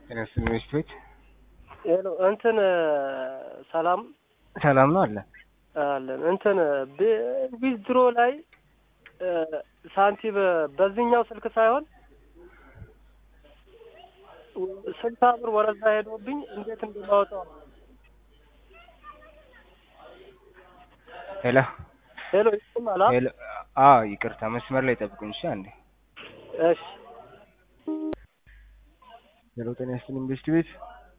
ጤና ይስጥልኝ ሚስት ቤት ሄሎ እንትን ሰላም ሰላም ነው አለ አለን እንትን ዊዝድሮ ላይ ሳንቲም በዚህኛው ስልክ ሳይሆን ስልሳ ብር ወረዛ ሄዶብኝ እንዴት እንደማወጣው ሄሎ ሄሎ ይስማላ ሄሎ አ ይቅርታ መስመር ላይ ጠብቁኝ እሺ አንዴ እሺ ሄሎ ጤና ይስጥልኝ ሚስት ቤት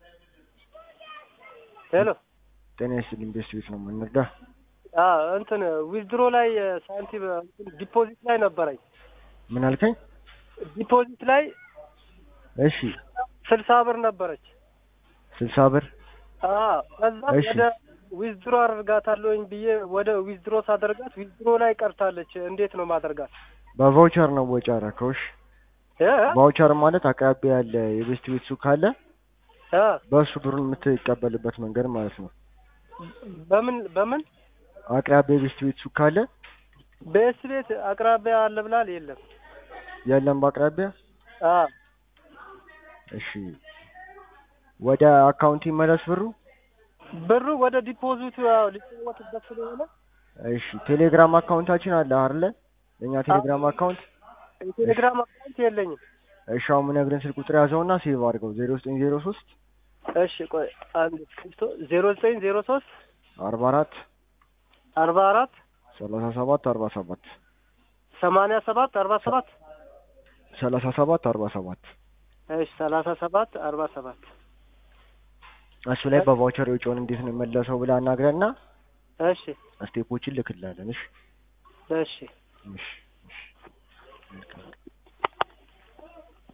ሄሎ ጤና ይስጥልኝ ሚስት ቤት ነው የምንረዳ አ እንትን ዊዝድሮ ላይ ሳንቲም ዲፖዚት ላይ ነበረኝ ምን አልከኝ ዲፖዚት ላይ እሺ ስልሳ ብር ነበረች ስልሳ ብር አ ከዛ እሺ። ወደ ዊዝድሮ አደርጋታለሁኝ ብዬ ወደ ዊዝድሮ ሳደርጋት ዊዝድሮ ላይ ቀርታለች እንዴት ነው ማደርጋት በቫውቸር ነው ወጪ አደረከው እሺ እ ቫውቸር ማለት አቅራቢያ ያለ የቤስት ቤት ሱቅ ካለ እ በእሱ ብሩን የምትቀበልበት መንገድ ማለት ነው በምን በምን አቅራቢያ የቤስት ቤት ሱቅ ካለ በኤስ ቤት አቅራቢያ አለ ብላል የለም የለም በአቅራቢያ አ እሺ ወደ አካውንት ይመለስ ብሩ ብሩ ወደ ዲፖዚቱ ያው ሊጫወትበት ስለሆነ እሺ ቴሌግራም አካውንታችን አለ አይደለ የኛ ቴሌግራም አካውንት የቴሌግራም አካውንት የለኝም እሺ አሁን የምነግርህን ስልክ ቁጥር ያዘውና ሴቭ አድርገው ዜሮ ዘጠኝ ዜሮ ሶስት እሺ ቆይ አንድ ክፍቶ ዜሮ ዘጠኝ ዜሮ ሶስት አርባ አራት አርባ አራት ሰላሳ ሰባት አርባ ሰባት ሰማንያ ሰባት አርባ ሰባት ሰላሳ ሰባት አርባ ሰባት እሺ ሰላሳ ሰባት አርባ ሰባት እሱ ላይ በቫውቸር የውጭውን እንዴት ነው የመለሰው ብለህ አናግረንና እሺ ስቴፖችን ልክላለን እሺ እሺ እሺ እሺ መልካም